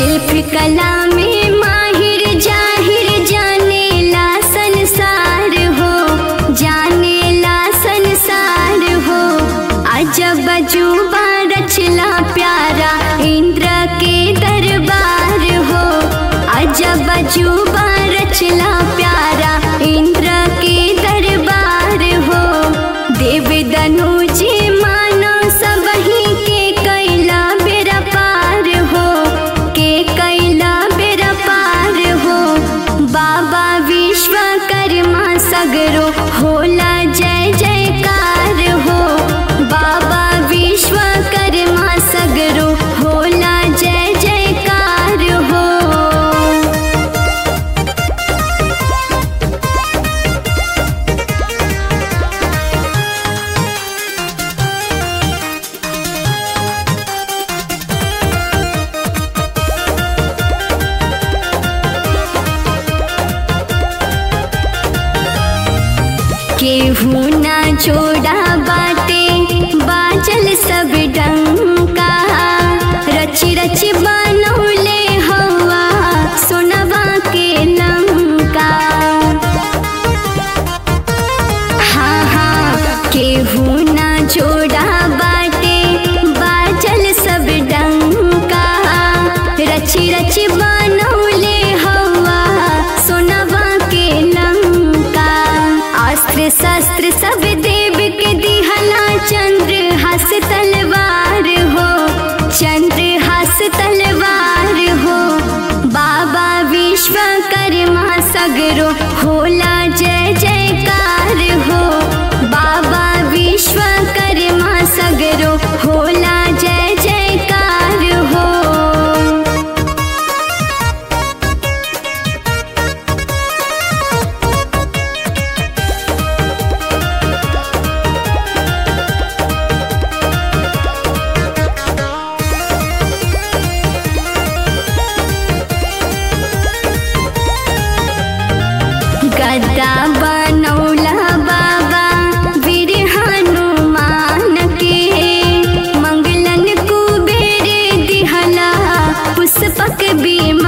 शिल्प कला में माहिर जाहिर जानेला संसार हो जानेला संसार हो अजब अजूबा रचला प्यारा इंद्र के दरबार हो अजब अजूबा रचला प्यारा इंद्र के दरबार हो देव दनुजी मानो सबही के कैला बेरा पार हो के कैला बेरा पार हो बाबा विश्वकर्मा सगरो होला जय जयकार हो बाबा विश्वकर्मा सगरो होला जय जयकार हो केहू ना छोड़ा बाटे बाजल सब डंका रच रच बनौले हवा सोनवा के लंका हाँ हाँ केहू ना छोड़ा बाटे बाजल सब डंका रच रच बनौले हवा सोनवा के लंका अस्त्र शस्त्र सब देव के दिहला चंद्र हस तलवार हो चंद्र हस तलवार हो बाबा विश्वकर्मा सगरो होला जय जयकार हो बाबा विश्वकर्मा सगरो होला जय जयकार हो गद्दा बनौला बाबा वीर हनुमान के मंगलन कुबेर दिहला पुष्पक बीम